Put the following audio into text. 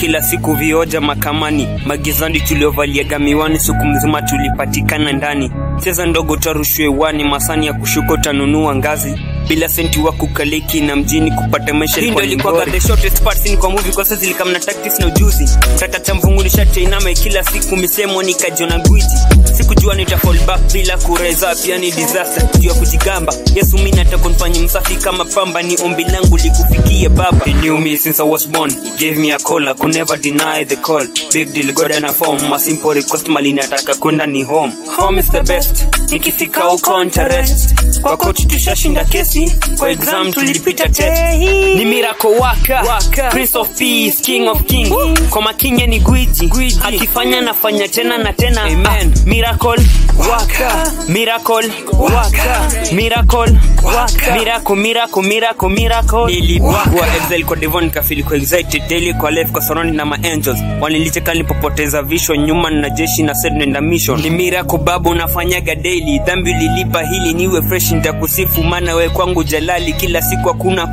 kila siku vioja makamani magizani tuliovaliaga miwani siku mzima tulipatikana ndani cheza ndogo tarushwe wani masani ya kushuka utanunua ngazi bila senti wa kukaliki na mjini kupata maisha Hii ndio ilikuwa ilikuwa the shortest part scene kwa movie kwa sasa zilikam na tactics na ujuzi tata cha mvungu nishatia inama kila siku misemo nikajiona gwiji sikujua nita fall back bila kureza pia ni disaster juu ya kujigamba yesu mimi nataka nifanye msafi kama pamba ni ombi langu likufikie baba he knew me since i was born he gave me a call i could never deny the call big deal god and a form a simple request mali nataka kwenda ni home home is the best nikifika huko ntarest kwa coach tushashinda kesi kwa exam tulipita test ni miracle waka, waka. prince of peace king of king kwa makinye ni gwiji, gwiji. akifanya nafanya tena na tena Amen. Ah, miracle waka miracle waka miracle waka miracle miracle miracle miracle nilipigwa excel kwa devon kafili kwa excited daily kwa life kwa surrounding na ma angels wanilicheka nilipopoteza vision nyuma na jeshi na said nenda mission ni miracle babu unafanyaga daily dhambi ulilipa hili niwe fresh nitakusifu maana we kwangu jalali kila siku hakuna